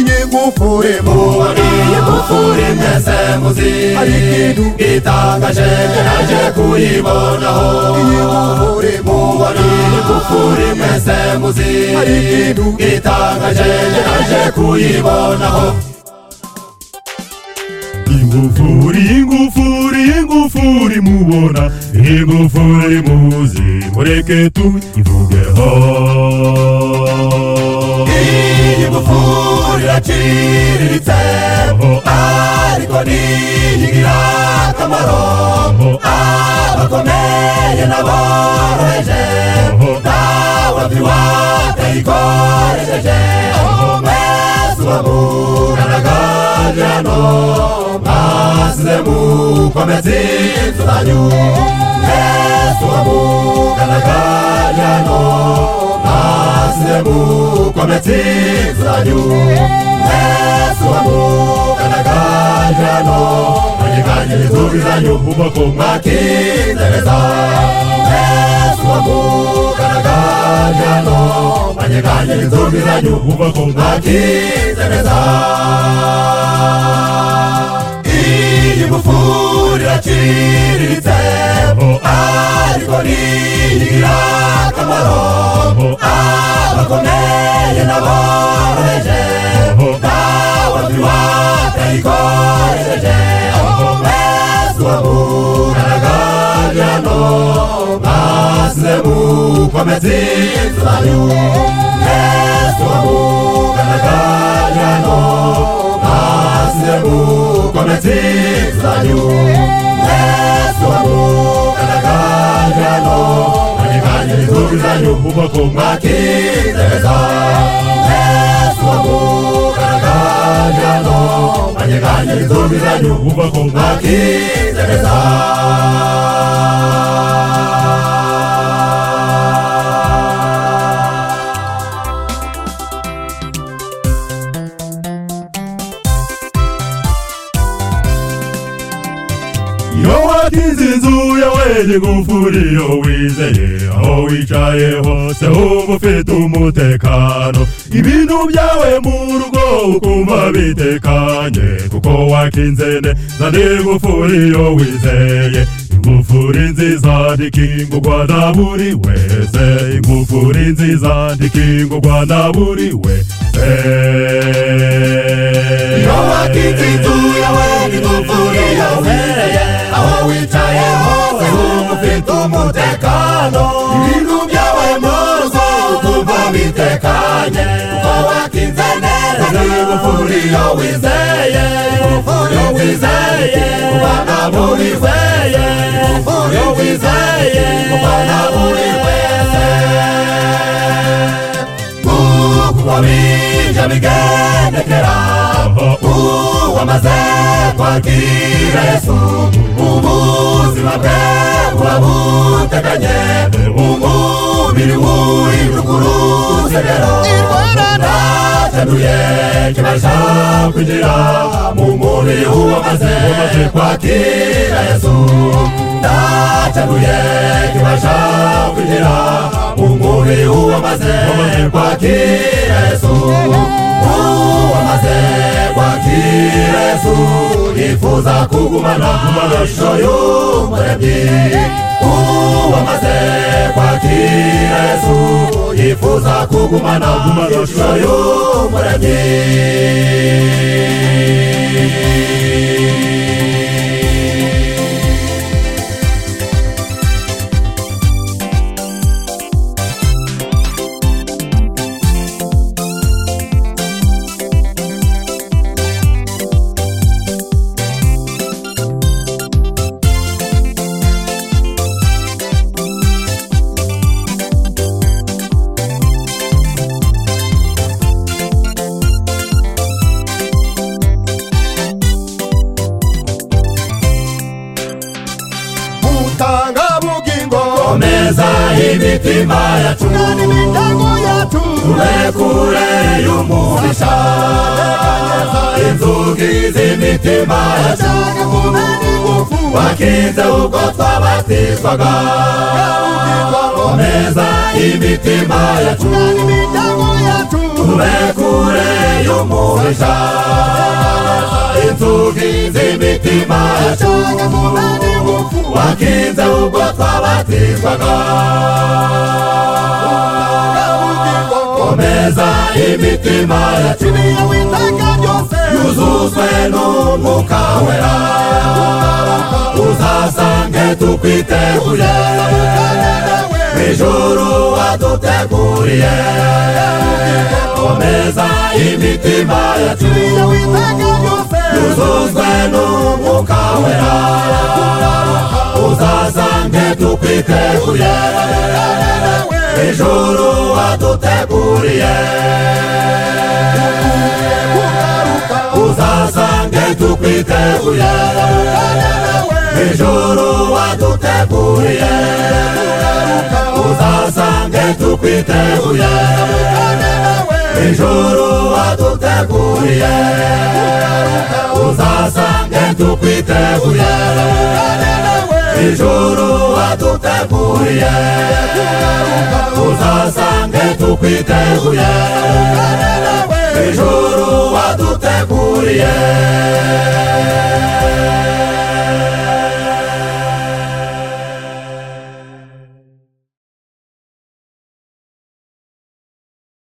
igufure mubari igufure mwese muzi hari ikintu itangaje naje kuyibonaho igufure mubari igufure mwese muzi hari ikintu itangaje naje kuyibonaho ingufuri ingufuri ingufuri mubona ingufuri muzi mureke tuyivugeho iyi ngufuri iraciriritse ariko ntigira akamaro abakomeye n'aboroheje nawe ntiwatayikoresheje mwese ubabura n'agajyano Azemu komezi tutanyu Yesu amugana kajano Azemu komezi tutanyu Yesu amugana kajano Manyikanye nizubizanyu ubako mwakitereza Yesu amugana kajano Manyikanye nizubizanyu ubako mwakitereza igufuri iraciriritse ariko ntigira akamaro abakomeye n'aboroheje nawe ntiwatayikoresheje mwese wabugaragajano maze mukomeze zanyu mwese wabugaragajano maze mukomeze zanyu mwese wabugaragajano mwanyiganye inzozi zanyu ubwoko mwakizeza mwese wabugaragajano mwanyiganye inzozi zanyu ubwoko mwakizeza iyo watinze inzu yawe n'ingufuri iyo wizeye aho wicaye hose wumva ufite umutekano ibintu byawe mu rugo ukumva bitekanye kuko wakinze neza n'ingufuri iyo wizeye ingufuri nziza ndikingurwa na buri wese ingufuri nziza ndikingurwa na buri wese iyo watinze inzu yawe n'ingufuri iyo wizeye aho wicaye hose wumva ufite umutekano ibintu byawe mu rugo ukumva bitekanye kuko wakinze neza ingufuri iyo wizeye ingufuri iyo wizeye ubana buri weye ingufuri iyo wizeye ubana buri wese kuko bijya bigendekera uwamaze kwakira yesu ubuzima bwe buba buteganye umubiri w'uruguruse rero ntacanduye kibasha kugira mu mubiri w'uwamaze kwakira yesu ntacanduye kibasha kugira mu mubiri w'uwamaze kwakira yesu uwamaze kwakira yesu yifuza kugumana ishusho y'umuremyi uwamaze kwakira yesu yifuza kugumana ishusho y'umuremyi utanga bugingo komeza imitima yacu nani imitego yacu turekure y'umuhisha inzugi z'imitima yacu ashaka kumena ingufu wakinze ubwo twabatizwaga ubugingo komeza imitima yacu nani imitego yacu tube kure y'umuhita inzugi z'imitima yacu wakinze ubwo twabatizwaga komeza imitima yacu yuzuzwe n'umwuka wera uzasange tukwiteguye ijuru waduteguriye komeza imitima yacu yuzuzwe n'umwuka wera uzasange tukwiteguye ijuru waduteguriye uzasange tukwiteguye ijuru waduteguriye uzasange tukwiteguye ijuru waduteguriye uzasange tukwiteguye ijuru waduteguriye uzasange tukwiteguye ijuru waduteguriye